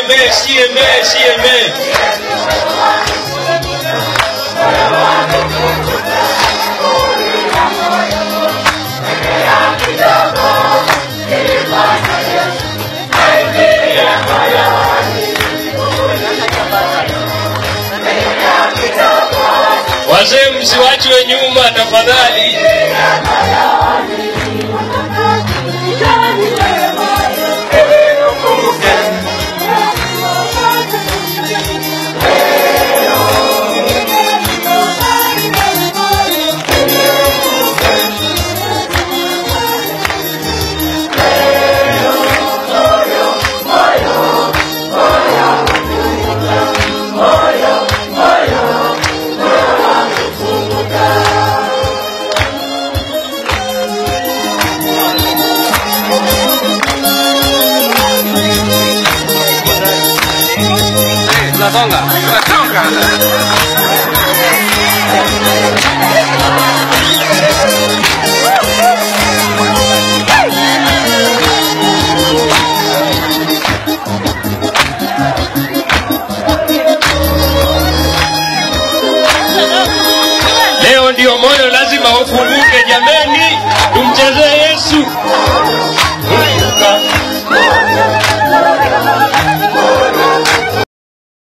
sieme sieme sieme wazee msiwachwe nyuma tafadhali Tunasonga. Tunasonga. leo ndio moyo lazima ufunguke jameni tumchezee yesu